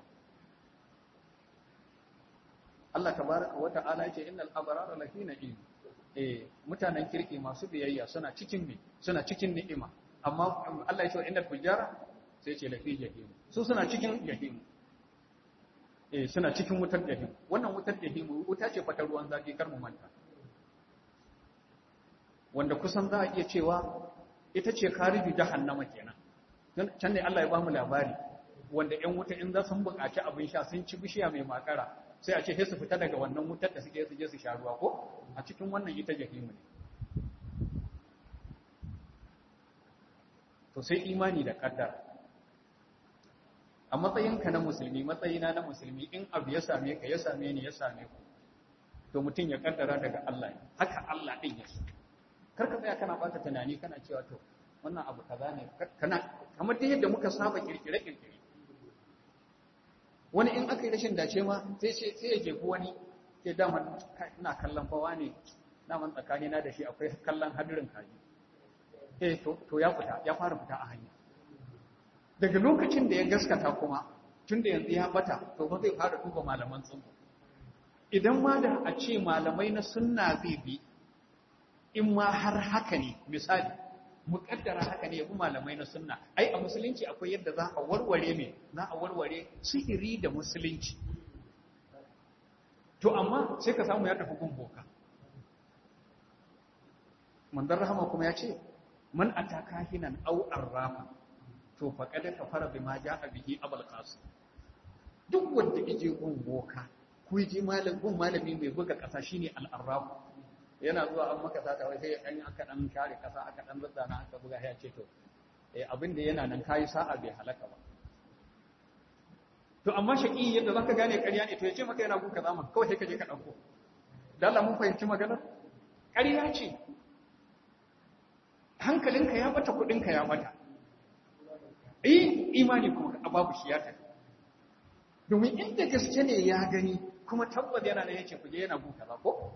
Allah tabaraka wa ta'ala ya ce innal abrara lafi na'im eh mutanen kirki masu biyayya suna cikin me suna cikin ni'ima amma Allah ya ce innal fujara sai ce lafi jahim su suna cikin jahim eh suna cikin wutar jahim wannan wutar jahim wuta ce fatar ruwan zafi kar mu manta wanda kusan za a iya cewa ita ce karibi jahannama kenan can ne Allah ya ba mu labari wanda ƴan wuta in za su buƙaci abin sha sun ci bishiya mai makara sai a ce sai su fita daga wannan wutar da suke su je su sha ruwa ko a cikin wannan ita jahimu ne to sai imani da kaddara a matsayinka na musulmi matsayina na musulmi in abu ya same ka ya same ni ya same ku to mutum ya kaddara daga Allah ne haka Allah din ya so kar ka tsaya kana bata tunani kana cewa to wannan abu kaza ne kana kamar dai yadda muka saba kirkire kirkire wani in aka yi rashin dace ma sai sai ya jefu wani ke dama ina kallon fawa ne daman tsakani na da shi akwai kallon hadirin kaji eh to to ya fita ya fara fita a hanya daga lokacin da ya gaskata kuma tun da yanzu ya bata to ba zai fara duba malaman tsubu idan ma da a ce malamai na sunna zai bi in ma har haka ne misali muƙaddara haka ne yabi malamai na sunna ai a musulunci akwai yadda za a warware me za a warware sihiri da musulunci to amma sai ka samu ya tafi gun boka manzon rahama kuma ya ce man ataka hinan aw arrafa to faqad kafara bima jaa bihi abul qasim duk wanda yake gun boka ko yaje malamin gun malami mai buga kasa shine al-arraf yana zuwa an maka sata wai sai an aka dan share kasa aka dan zazzana aka buga ya ce to eh abin da yana nan kai sa'a bai halaka ba to amma shaki yadda zaka gane ƙarya ne to ya ce maka yana guka zama kawai sai ka je ka dauko dan Allah mun fahimci maganar ƙarya ce hankalinka ya bata kudinka ya bata eh imani kuma babu shi ya tafi domin inda gaske ne ya gani kuma tabbas yana da yace kuje yana guka ba ko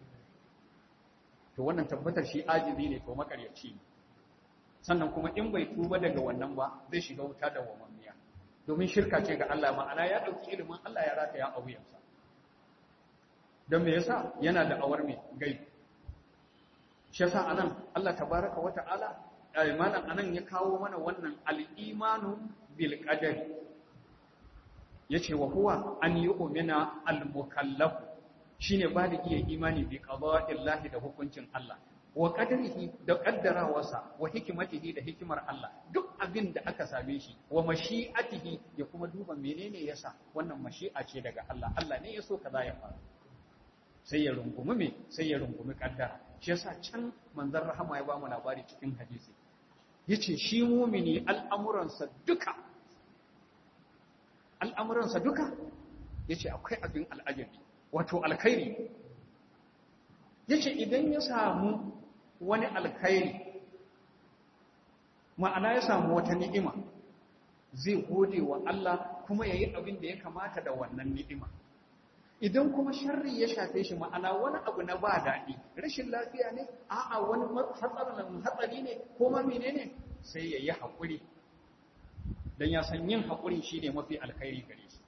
to wannan tabbatar shi ajizi ne ko makaryaci ne sannan kuma in bai tuba daga wannan ba zai shiga wuta da wamamiya domin shirka ce ga Allah ma'ana ya dauki ilimin Allah ya rataya a wuyansa don me yasa yana da awar mai gai shi yasa anan Allah tabaraka wa ta'ala malam anan ya kawo mana wannan al-imanu bil qadari yace wa huwa an yu'mina al-mukallaf shine baligi ya imani bi qada'illahi da hukuncin Allah wa qadarihi da qaddarawarsa wa hikmatihi da hikimar Allah duk abin da aka same shi wa mashi'atihi ya kuma duba menene yasa wannan mashi'a ce daga Allah Allah ne ya so kaza ya faru sai ya rungumi me sai ya rungumi kaddara shi yasa can manzon rahama ya ba mu labari cikin hadisi yace shi mumini al'amuransa duka al'amuransa duka yace akwai abin al'ajabi wato alkhairi yace idan ya samu wani alkhairi ma'ana ya samu wata ni'ima zai gode wa Allah kuma yayi abin da ya kamata da wannan ni'ima idan kuma sharri ya shafe shi ma'ana wani abu na ba daɗi rashin lafiya ne a'a wani hatsarin hatsari ne ko ma menene sai ya yi haƙuri don ya san yin haƙuri shi ne mafi alkhairi gare shi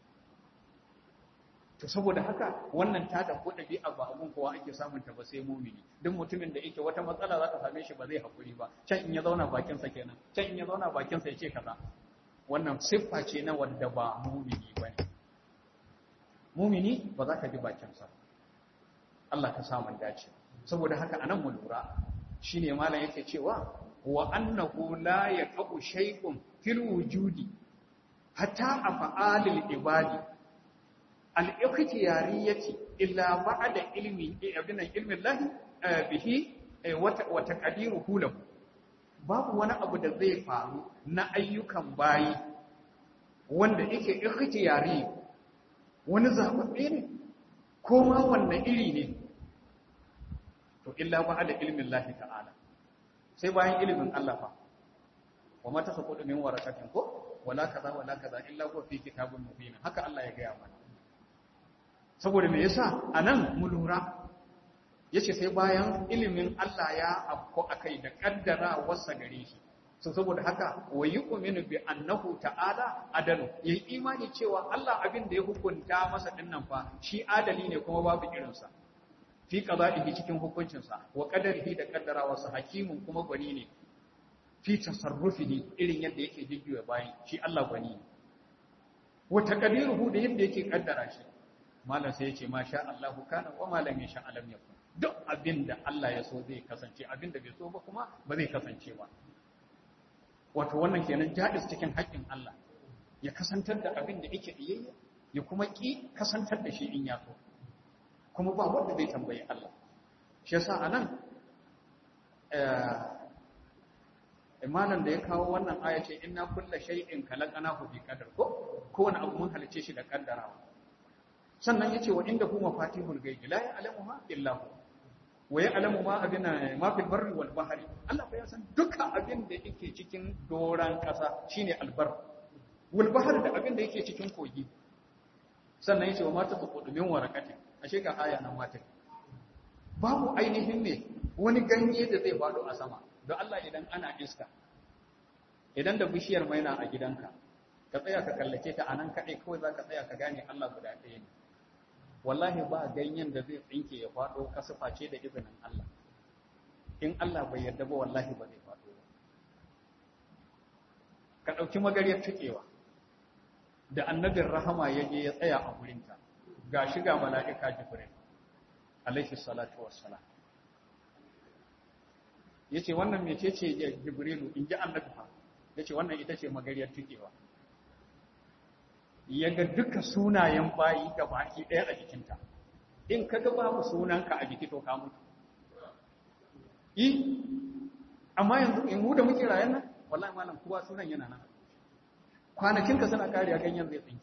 to saboda haka wannan ta da ko ɗabi'a ba abun kowa ake samun ta ba sai mumini duk mutumin da yake wata matsala za ta same shi ba zai haƙuri ba can in ya zauna bakinsa kenan can in ya zauna bakinsa ya ce kaza wannan siffa ce na wanda ba mumini ba ne mumini ba za ka ji bakinsa Allah ka samun dace saboda haka anan mu lura shine malam yake cewa wa annahu la yaqu shay'un fil wujudi hatta af'alil ibadi al-ikhtiyariyati illa ba'da ilmi ibn ilmi Allah bihi wa taqdiruhu lahu babu wani abu da zai faru na ayyukan bayi wanda yake ikhtiyari wani zaɓaɓɓe ne ko ma wannan iri ne to illa ba da ilimin lahi ta'ala sai bayan ilimin Allah fa wa mata sa kudu min warakatin ko wala kaza wala kaza illa ko fi kitabun mubin haka Allah ya gaya mana saboda me yasa anan mu lura yace sai bayan ilimin Allah ya afko akai da kaddara wasa gare shi so saboda haka wa yu'minu bi annahu ta'ala adalu yayi imani cewa Allah abin da ya hukunta masa dinnan fa shi adali ne kuma babu irin sa fi qada'ihi cikin hukuncin sa wa qadarihi da kaddarawa sa hakimun kuma gwani ne fi tasarrufihi irin yadda yake jijjuya bayan shi Allah gwani ne wa taqdiruhu da yadda yake kaddara shi malam sai yace masha Allah kana wa malam yasha alam yakun duk abin da Allah ya so zai kasance abin da bai so ba kuma ba zai kasance ba wato wannan kenan jadis cikin haƙƙin Allah ya kasantar da abin da yake iyayya ya kuma ki kasantar da shi in ya so kuma ba wanda zai tambayi Allah shi yasa anan eh imanan da ya kawo wannan aya ce inna kulla shay'in khalaqnahu bi qadar ko ko wani abu mun halice shi da kaddarawa sannan yace wa inda kuma fatihul ghaibi la ya'lamuha illa hu wa ya'lamu ma abina ma fil barri wal bahri Allah fa ya san duka abin da yake cikin doran kasa shine albar wal bahr da abin da yake cikin kogi sannan yace wa mata tuqudu min warakatin ashe ga aya nan mata babu ainihin ne wani ganye da zai fado a sama don Allah idan ana iska idan da bishiyar maina a gidanka ka tsaya ka kallace ta anan kadai kawai zaka tsaya ka gane Allah guda ɗaya ne wallahi ba ganyen da zai tsinke ya faɗo kasufa ce da izinin Allah in Allah bai yarda ba wallahi ba zai faɗo ba ka ɗauki magariyar tuƙewa da annabin rahama ya je ya tsaya a gurinta ga shi ga mala'ika jibril alaihi salatu wassalam ya ce wannan mece ce jibrilu in ji annabi fa ya ce wannan ita ce magariyar tuƙewa ya ga duka sunayen bayi ga baki ɗaya a jikinta in ka ga babu sunanka a jiki to ka mutu yi amma yanzu in mu da muke rayan nan wallahi malam kowa sunan yana nan kwanakinka suna kariya ganyen zai tsinke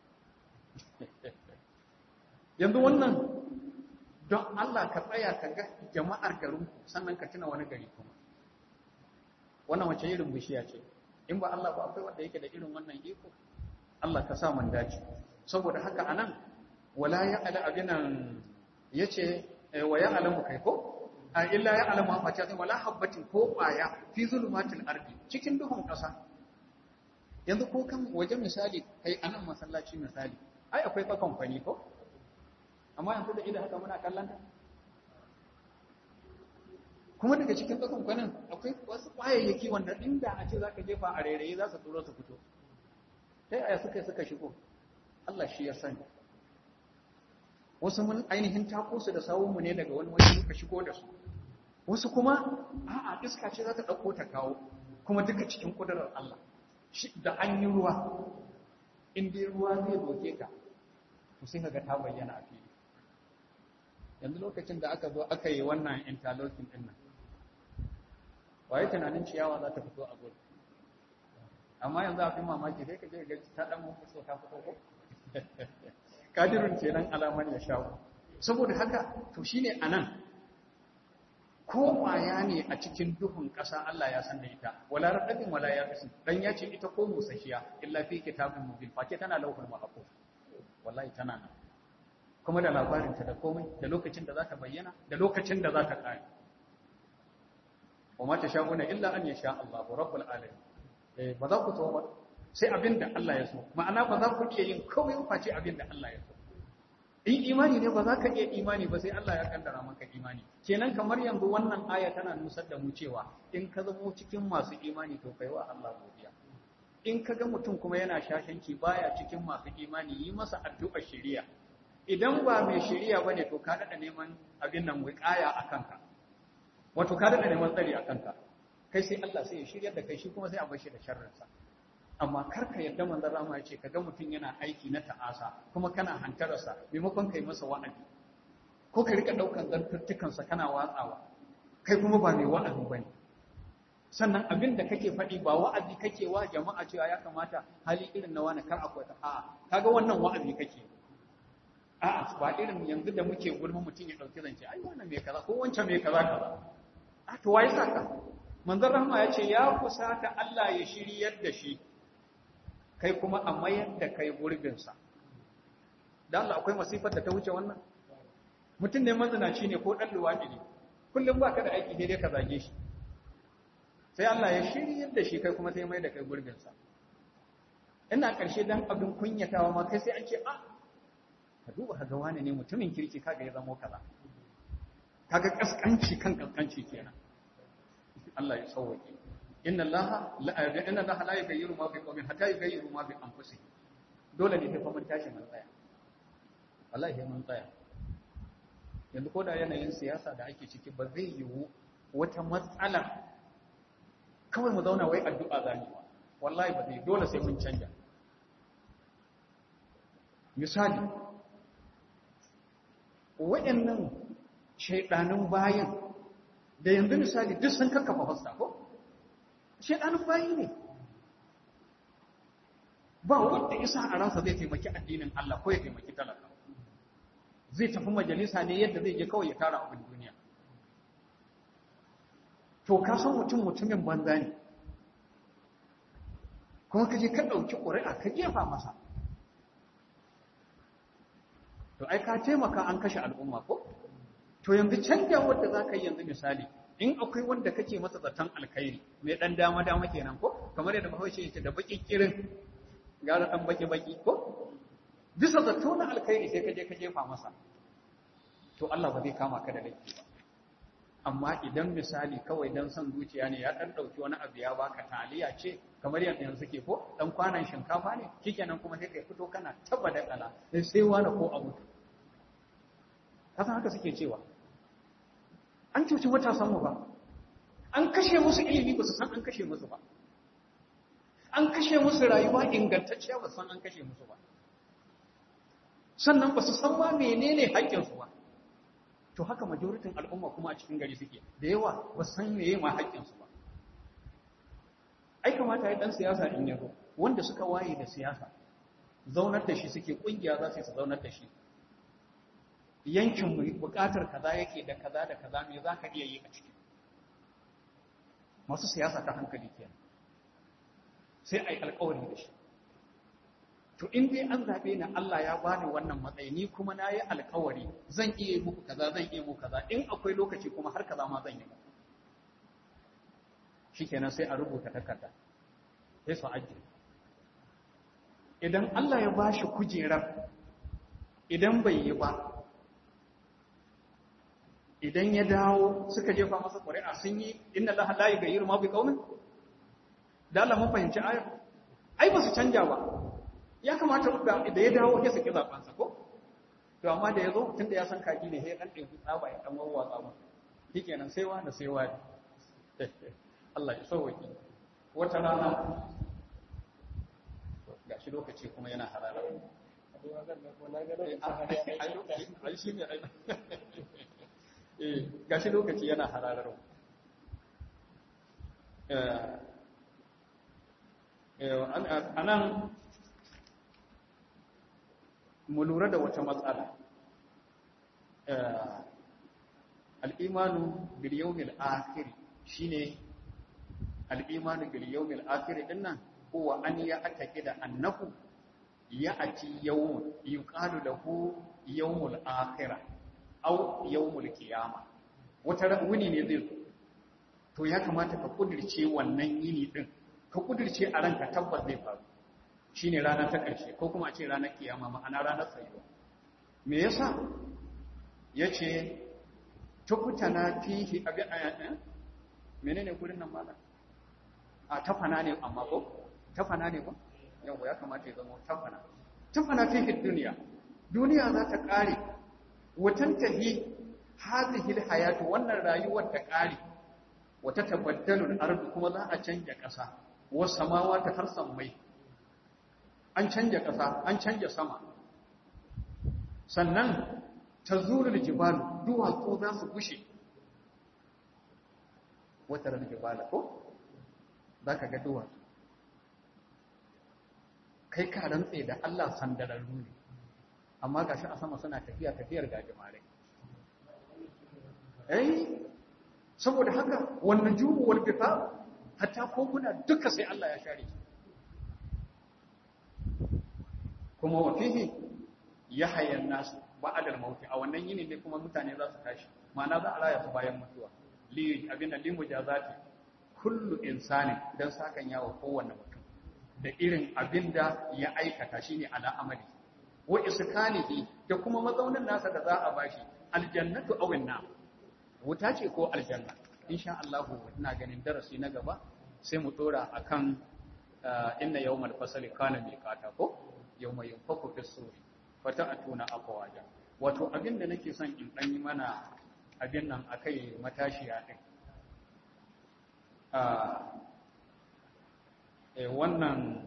yanzu wannan don Allah ka tsaya ka ga jama'ar garinku sannan ka tuna wani gari kuma wannan wace irin bishiya ce in ba Allah ba akwai wanda yake da irin wannan iko Allah ka sa man dace saboda haka anan wala ya ala abinan yace wa ya alamu kai ko a illa ya alamu ma ta wala habbatin ko kwaya fi zulumatil ardi cikin duhun kasa yanzu ko kan waje misali kai anan masallaci misali ai akwai fa kamfani ko amma yanzu da idan haka muna kallon ta kuma daga cikin tsakan kwanan akwai wasu kwayayyaki wanda inda a ce za ka jefa a rairayi za su turo su fito ta yaya suka suka shigo Allah shi ya sani wasu mun ainihin tako su da sawunmu ne daga wani wani suka shigo da su wasu kuma a'a iska ce za ta ɗauko ta kawo kuma duka cikin ƙudurar Allah da an yi ruwa in dai ruwa zai doke ka to sai ka ga ta bayyana a fili yanzu lokacin da aka zo aka yi wannan interlocking din nan waye tunanin ciyawa za ta fito a gudu amma yanzu a fi mamaki sai ka je ga ta dan mutu so ta fito ko kadirun kenan alaman ya shawo saboda haka to shine anan ko kwaya ne a cikin duhun ƙasa Allah ya san da ita wala radabin wala yabisin dan ya ce ita ko musashiya illa fi kitabin mubin face tana lauhul mahfuz wallahi tana nan kuma da labarinta da komai da lokacin da za ta bayyana da lokacin da za ta ƙare wa mata sha'una illa an yasha Allahu rabbul alamin eh ba za ku so ba sai abin da Allah ya so ma'ana ba za ku iya yin komai face abin da Allah ya so in imani ne ba za ka iya imani ba sai Allah ya kaddara maka imani kenan kamar yanzu wannan aya tana nusar da mu cewa in ka zamo cikin masu imani to kai wa Allah godiya in ka ga mutum kuma yana shashanci baya cikin masu imani yi masa addu'a shari'a idan ba mai shari'a bane to ka dada neman abin nan wiqaya a kanka wato ka dada neman tsari a kanka kai sai Allah sai ya shiryar da kai shi kuma sai a bar shi da sharrinsa amma kar ka yarda manzon Rama ya ce kaga mutum yana aiki na ta'asa kuma kana hantararsa maimakon kai masa wa'azi ko ka rika daukan zantuttukansa kana watsawa kai kuma ba mai wa'azi bane sannan abin da kake faɗi ba wa'azi kake wa jama'a cewa ya kamata hali irin na wani kar akwai a'a kaga wannan wa'azi kake a'a ba irin yanzu da muke gulma mutum ya dauki zance ai wannan mai kaza ko wancan mai kaza kaza a to waye saka manzon rahma ya ce ya kusata Allah ya shiryar da shi kai kuma a mayar da kai gurbinsa da Allah akwai masifar da ta wuce wannan mutum ne mazinaci ne ko ɗan luwaɗi ne kullum ba ka da aiki daidai ka zage shi sai Allah ya shiryar da shi kai kuma sai mai da kai gurbinsa ina ƙarshe dan abin kunyatawa ma kai sai an ce a ka duba ka ga wani ne mutumin kirki kaga ya zamo kaza kaga kaskanci kan kaskanci kenan Allah ya sauke inna Allah la inna Allah la yughayyiru ma bi qawmin hatta yughayyiru ma bi anfusihim dole ne sai fa mun tashi mun tsaya wallahi mun tsaya yanzu ko da yanayin siyasa da ake ciki ba zai yiwu wata matsala kawai mu zauna wai addu'a zani wallahi ba zai dole sai mun canja misali waɗannan shaidanin bayan da yanzu misali duk sun kakkafa fasta ko shaidanin bayi ne ba wanda isa a ransa zai taimaki addinin Allah ko ya taimaki talaka zai tafi majalisa ne yadda zai je kawai ya tara abin duniya to ka san mutum mutumin banza ne kuma ka je ka ɗauki ƙuri'a ka jefa masa to ai ka taimaka an kashe al'umma ko to yanzu canja wanda za ka yi yanzu misali in akwai wanda kake masa zaton alkhairi mai ɗan dama dama kenan ko kamar yadda bahaushe yake da baƙi kirin gara ɗan baƙi baƙi ko bisa zato na alkhairi sai ka je ka jefa masa to Allah ba zai kama ka da laifi ba amma idan misali kawai dan son zuciya ne ya dan dauki wani abu ya baka taliya ce kamar yadda yanzu ke ko dan kwanan shinkafa ne shikenan kuma sai kai fito kana taba da kala sai sai wani ko abu kasan haka suke cewa an cuci matasan mu ba an kashe musu ilimi ba su san an kashe musu ba an kashe musu rayuwa ingantacciya ba san an kashe musu ba sannan ba su san ma menene haƙƙinsu ba to haka majoritin al'umma kuma a cikin gari suke da yawa ba san meye ma haƙƙinsu ba ai kamata ya dan siyasa in yaro wanda suka waye da siyasa zaunar da shi suke kungiya za su zaunar da shi yankin mu bukatar kaza yake da kaza da kaza me za ka iya yi a ciki masu siyasa ta hankali kenan sai ai alƙawari da shi to in dai an zaɓe ni Allah ya bani wannan matsayi ni kuma na yi alƙawari zan iya muku kaza zan iya muku kaza in akwai lokaci kuma har kaza ma zan yi muku shikenan sai a rubuta takarda sai su ajiye idan Allah ya bashi kujerar idan bai yi ba idan ya dawo suka jefa masa ƙuri'a sun yi inna Allah la yughayyiru ma bi qaumin da Allah mun fahimci ayar ai ba su canja ba ya kamata da ya dawo ya saki zaben sa ko to amma da yazo tunda ya san kaji ne sai ya dan ɗebi tsaba ya dan wawwatsa mu shikenan sai wani sai wani Allah ya sauwaki wata rana ga shi lokaci kuma yana harara ai shi ne ai ga shi lokaci yana hararar a nan mu lura da wata matsala al'imanu biliyomil akiri shi ne al'imanu biliyomil akiri ɗin nan kowa an ya atake da annahu ya ati yawon yi ƙalu da ku yawon akira au yawmul qiyama wata wuni ne zai zo to ya kamata ka kudirce wannan yini din ka kudirce a ranka tabbas zai faru shine rana ta ƙarshe ko kuma a ce ranar kiyama ma'ana ranar tsayuwa me yasa yace tukutana fihi abi ayatin menene gurin nan malam a tafana ne amma ko tafana ne ko yau ya kamata ya zama tafana tafana fihi duniya duniya za ta kare watantahi hadhihi alhayatu wannan rayuwar ta kare wata tabaddalu al kuma za a canja ƙasa was samawati har sammai an canja ƙasa an canja sama sannan tazulul jibalu duwatsu za su gushe wata ran jibala ko zaka ga duwatsu kai ka rantse da Allah sandararru ne amma ga shi a sama suna tafiya tafiyar gajimare eh saboda haka wannan jumu wal bifa hatta koguna duka sai Allah ya share kuma wa fihi yahya an-nas ba'da al-maut a wannan yini ne kuma mutane za su tashi ma'ana za a raya su bayan mutuwa li abin da limu jazati kullu insani dan sakan yawo kowanne mutum da irin abinda ya aikata shine ala amali wa iskanihi da kuma mazaunin nasa da za a bashi aljannatu aw an wuta ce ko aljanna insha Allah ina ganin darasi na gaba sai mu dora akan inna yawmal fasli kana miqata ko yawma yunfaku fis suri fata'atuna afwaja wato abinda nake son in dan yi mana abin nan akai matashiya din eh wannan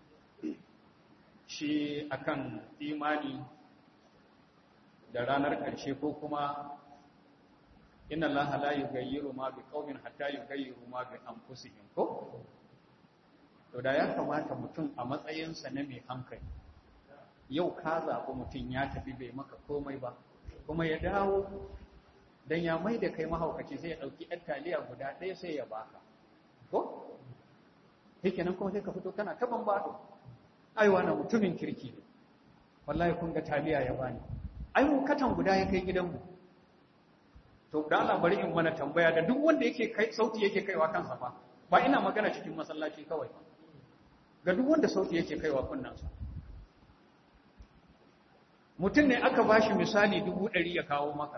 shi akan imani da ranar ƙarshe ko kuma inna Allah la yughayyiru ma bi qaumin hatta yughayyiru ma bi anfusihim ko to da ya kamata mutum a matsayinsa na mai hankali yau ka zaɓi mutum ya tafi bai maka komai ba kuma ya dawo dan ya mai da kai mahaukaci sai ya ɗauki ɗan taliya guda ɗaya sai ya baka ko nan kuma sai ka fito kana ta bambado ai wannan mutumin kirki ne wallahi kun ga taliya ya bani ai mu katan guda ya kai gidanmu to da Allah bari in mana tambaya da duk wanda yake kai sauti yake kaiwa kansa fa ba ina magana cikin masallaci kawai ga duk wanda sauti yake kaiwa kunnansa mutum ne aka bashi misali dubu ɗari ya kawo maka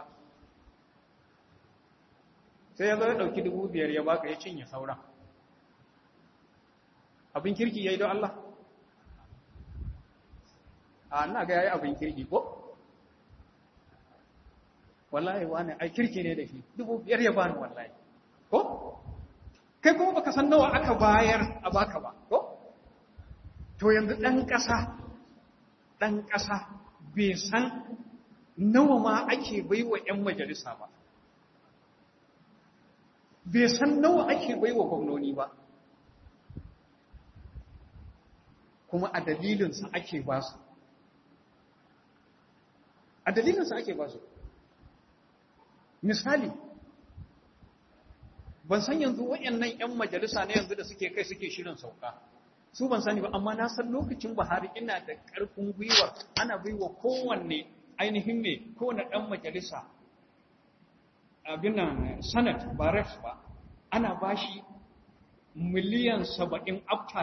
sai ya zo ya ɗauki dubu biyar ya baka ya cinye sauran abin kirki ya yi don Allah a ina ga ya yi abin kirki ko wallahi wani ai kirki ne da shi dubu biyar ya bani wallahi ko kai kuma baka san nawa aka bayar a baka ba ko to yanzu ɗan ƙasa ɗan ƙasa bai san nawa ma ake baiwa 'yan majalisa ba bai san nawa ake baiwa gwamnoni ba kuma a dalilinsa ake ba su a dalilinsa ake ba su misali ban san yanzu waɗannan 'yan majalisa na yanzu da suke kai suke shirin sauka su ban sani ba amma na san lokacin buhari ina da ƙarfin gwiwa ana baiwa kowanne ainihin ne kowane ɗan majalisa abin nan senate ba rex ba ana bashi miliyan saba'in after